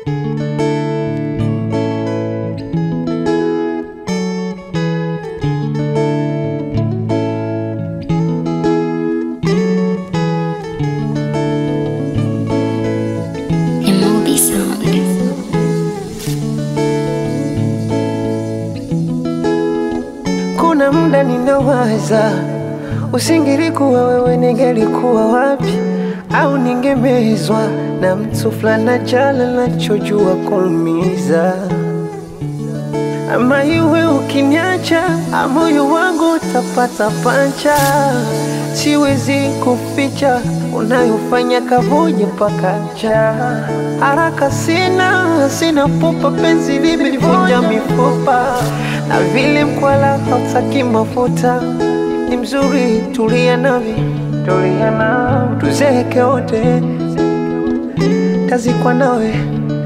Emobi Sound. Kuna muda ninawaza, usingelikuwa wewe, ningelikuwa wapi? Au ningemezwa na mtu fulani jala nachojua kuumiza, ama iwe ukiniacha, moyo wangu utapata pancha. Siwezi kuficha unayofanya kavuja mpaka njaa. Haraka sina, sina pupa, penzi limelivunja mifupa, na vile mkwala hautaki mafuta. Ni mzuri, tulia nami, tulia nami, tuzeke wote, tazikwa nawe,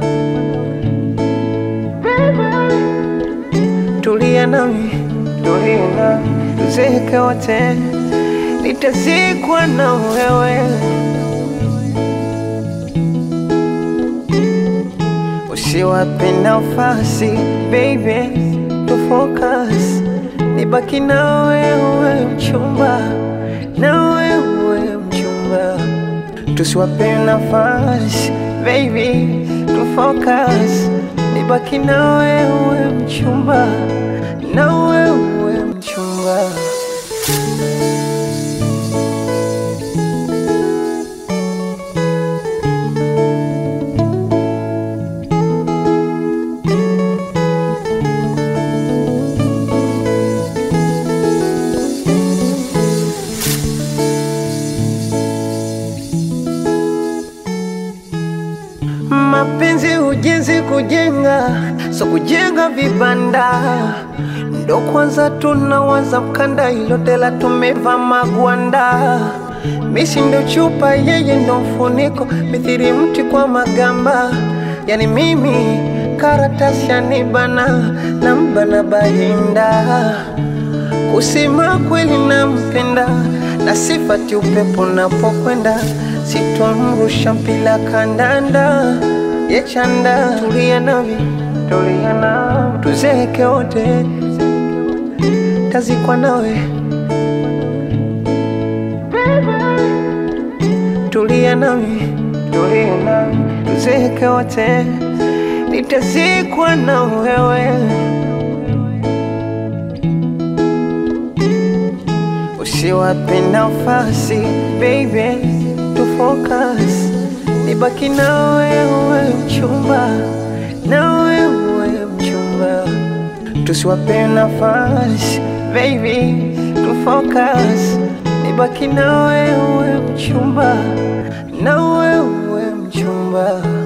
tulia nami, tulia nami, tuzeke wote, nitazikwa na wewe. Usiwape nafasi baby, to focus, nibaki na wewe mchumba, na wewe mchumba, tusiwape nafasi baby, to focus, nibaki na wewe mchumba, na wewe mchumba. Mapenzi ujenzi kujenga, so kujenga vibanda ndo kwanza tunawaza mkanda, ilo tela tumeva magwanda. Misi ndo chupa, yeye ndo mfuniko, mithiri mti kwa magamba. Yani mimi karatasi yanibana na mbana bahinda Kusema kweli nampenda na sifati upepo napokwenda, sitomrusha mpila kandanda yechanda. Tulia nami, tulia nami, tuzeke wote, tazikwa nawe. Tulia nami, tulia nami, tuzeke wote, nitazikwa na wewe. Usiwape nafasi baby, to focus, nibaki na wewe mchumba, na wewe mchumba, tusiwape nafasi baby, to focus, nibaki na wewe mchumba, na wewe mchumba.